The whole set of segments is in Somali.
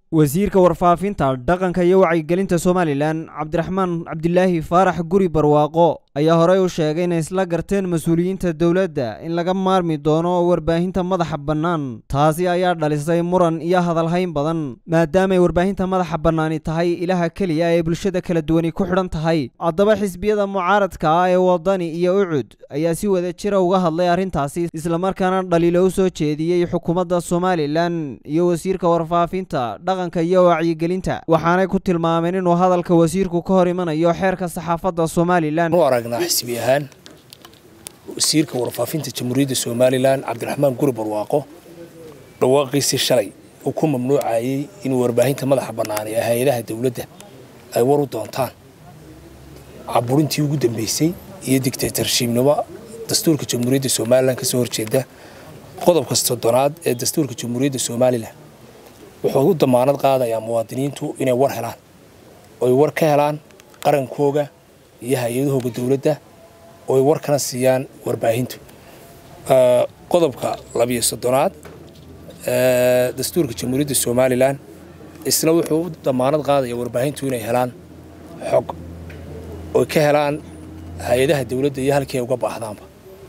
wasiirka warfaafinta dhaqanka iyo wacyigelinta somalilan cabdiraxmaan cabdilaahi faarax guri barwaaqo ayaa horey u sheegay inay isla garteen mas-uuliyiinta dowladda in laga maarmi doono warbaahinta madaxa bannaan taasi ayaa dhalisay muran iyo hadalhayn badan maadaamay warbaahinta madaxa bannaani tahay ilaha keliya ee bulshada kala duwani ku xidhan tahay haddaba xisbiyada mucaaradka ah ee wadani iyo ucud ayaa si wada jira uga hadlay arrintaasi islamarkaana dhaliilo u soo jeediyey xukuumadda somalilan iyo wasiirka warfaafinta dhaqanka iyo wacyigelinta waxaanay ku tilmaameen inuu hadalka wasiirku ka hor imanayo xeerka saxaafadda somalilan aragnaa xisbi ahaan wasiirka warfaafinta jamhuuriyadda somalilan cabdiraxmaan guri barwaaqo dhawaaqiisii shalay uu ku mamnuucayey inuu warbaahinta madaxa bannaanay ee hay-adaha dowladda ay war u doontaan caburintii ugu dambeysay iyo digtatorshiibnimo dastuurka jamhuuriyadda somalilan ka soo horjeeda qodobka soddonaad ee dastuurka jamhuuriyadda somalilan wuxuu u damaanad qaadayaa muwaadiniintu inay war helaan oy war ka helaan qarankooga iyo hay-adahooga dowladda ooy war kana siiyaan warbaahintu qodobka labiyo soddonaad dastuurka jamhuuriyadda somalilan isna wuxuu u damaanad qaadaya warbaahintu inay helaan xog oy ka helaan hay-adaha dowladda iyo halkii ay uga baahdaanba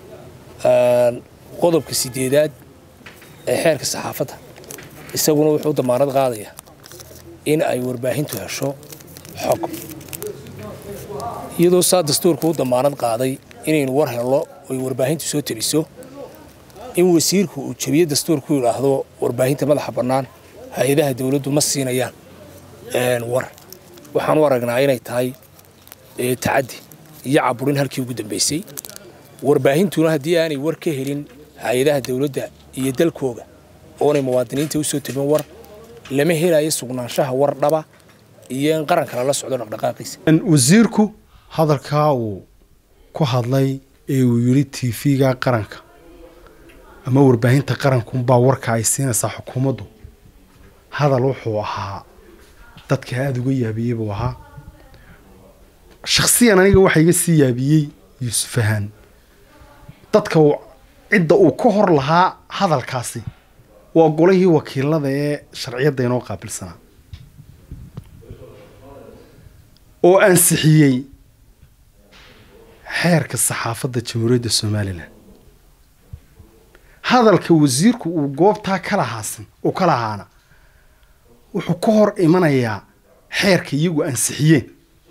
qodobka sideedaad ee xeerka saxaafadda isaguna wuxuu u damaanad qaadayaa in ay warbaahintu hesho xog iyadoo saa dastuurka u damaanad qaaday inaynu war helno oy warbaahintu soo teliso in wasiirku uu jebiye dastuurku yidhaahdo warbaahinta madaxa bannaan hay-adaha dowladdu ma siinayaan war waxaan u aragnaa inay tahay tacaddi iyo caburin halkii ugu dambaysay warbaahintuna haddii aanay war ka helin hay-adaha dowladda iyo dalkooga oonay muwaadiniinta u soo telin war lama helayo sugnaanshaha war dhaba iyo in qaranka lala socdo dhaqdhaqaaqiisa wasiirku hadalkaa uu ku hadlay ee uu yidhi t v-ga qaranka ama warbaahinta qarankunbaa warka ay siinaysaa xukuumaddu hadal wuxuu ahaa dadka aada uga yaabiyey buu ahaa shakhsiyan aniga waxaa iga sii yaabiyey yuusufahaan dadka cidda uu ka hor lahaa hadalkaasi waa golihii wakiilada ee sharciyadda inoo qaabilsanaa oo ansixiyey xeerka saxaafadda jamhuuriyadda somalilan hadalka wasiirku uu goobtaa ka lahaasan uu ka lahaana wuxuu ka hor imanayaa xeerka iyagu ansixiyeen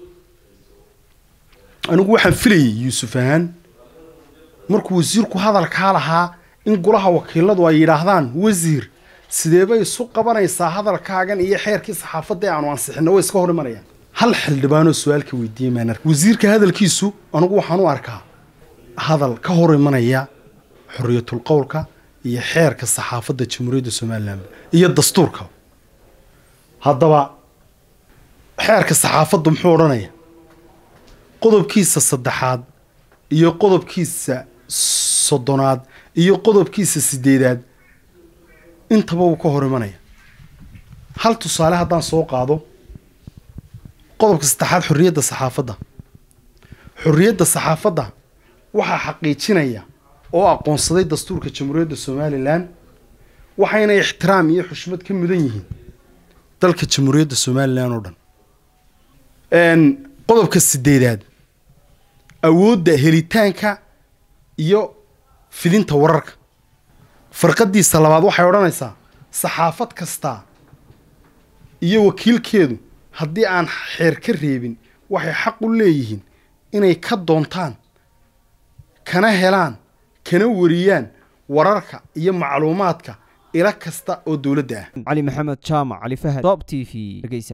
anigu waxaan filayay yuusuf ahaan markuu wasiirku hadalkaa lahaa in golaha wakiiladu ay yidhaahdaan wasiir sideebay isu qabanaysaa hadalkaagan iyo xeerkii saxaafadda ee aanu ansixinna way iska hor imanayaan hal xildhibaanoo su-aalka weydiiyey maan ark wasiirka hadalkiisu anigu waxaan u arkaa hadal ka hor imanaya xoriyatul qowlka iyo xeerka saxaafadda jamhuuriyadda somalilan iyo dastuurka haddaba xeerka saxaafaddu muxuu odhanaya qodobkiisa saddexaad iyo qodobkiisa soddonaad iyo qodobkiisa sideedaad intaba wuu ka hor imanaya hal tusaale haddaan soo qaado qodobka saddexaad xorriyadda saxaafadda xorriyadda saxaafadda waxaa xaqiijinaya oo aqoonsaday dastuurka jamhuuriyadda somalilan waxayna ixtiraam iyo xushmad ka mudan yihiin dalka jamhuuriyadda somalilan oo dhan qodobka sideedaad awoodda helitaanka iyo fidinta wararka farqadiisa labaad waxay odhanaysaa saxaafad kastaa iyo wakiilkeedu haddii aan xeer ka reebin waxay xaq u leeyihiin inay ka doontaan kana helaan kana wariyaan wararka iyo macluumaadka ila kasta oo dowladda ah cali maxamed jaamac cali fahad top t v